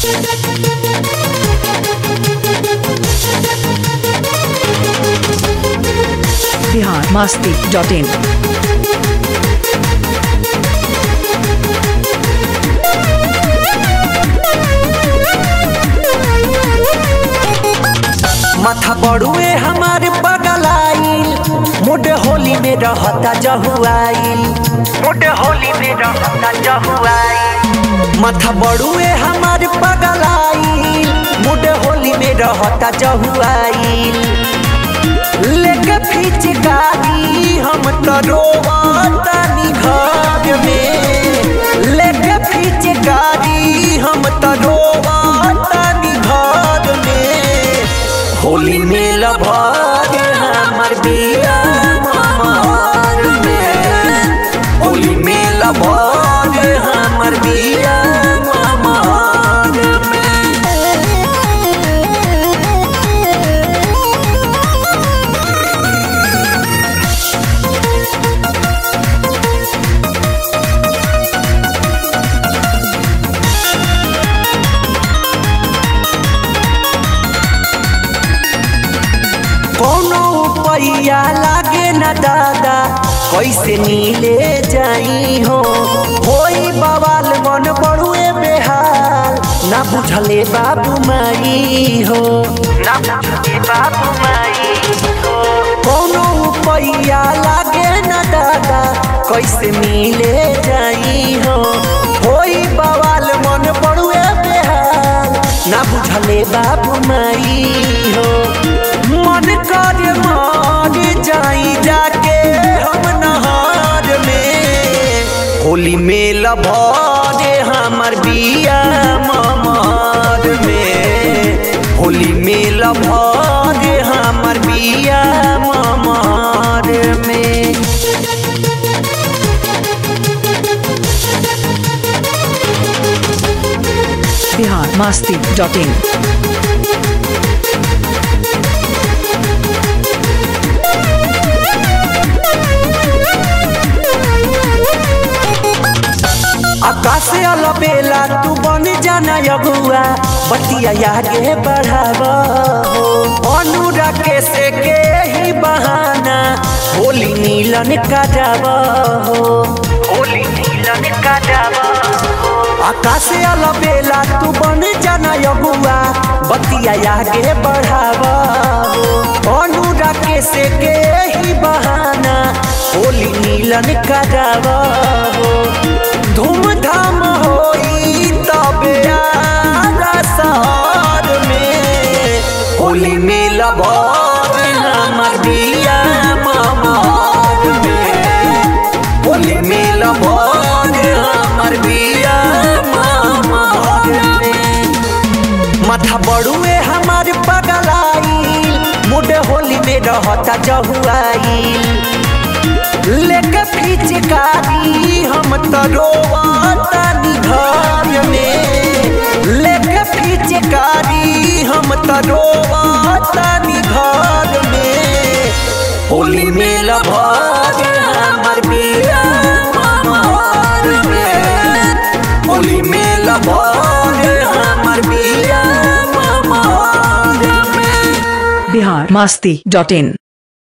Bihar Masti dot in माथा बड़ुए हमारे पगलाइल मुड होली में रहता जहुआइल मुड होली में रहता जहुआइल माथा बड़ुए हमारे पगलाइल मुड होली में रहता जहुआइल लेके फिचकारी हम तो रोवातानी घर में लेके फिचकारी हम तो रोवातानी घर में होली में लभाग हमर बिया ममार में होली में लभाग हमर बिया ममार में कोनो पैया लागे न दादा कैसे नीले जाई हो होई बवाल मन बड़ुए बेहाल ना बुझले बाबू माई हो ना बुझले बाबू माई हो कोनो पैया लागे न दादा कैसे मिले जाई हो होई बवाल मन बड़ुए बेहाल ना बुझले बाबू माई हो मन कर मार जाई जाके हम नहार में होली में लभारे हमर बिया ममार में होली में लभारे हमर बिया ममार में बिहार मस्ती डॉट इन आकाश अलबेला तू बन जाना अगुआ बतिया आगे बढ़ाव अनुराग के से के ही बहाना होली नीलन का जाव होली नीलन का जाव आकाश अलबेला तू बन जाना अगुआ बतिया आगे बढ़ाव अनुराग के से के ही बहाना होली नीलन का जाव धूमधाम होई तबे आरा शहर में होली में लबार हमर दिया ममार में होली में लबार हमर दिया ममार में माथा बड़ुए हमार पगलाइल मुड होली में रहता जहुआइल लेके फिचकारी हम तो रोवातानी घर में लेके फिचकारी हम तो रोवातानी घर में होली में लभाग हमर बिया ममार में होली में लभाग हमर बिया ममार में बिहार मस्ती डॉट इन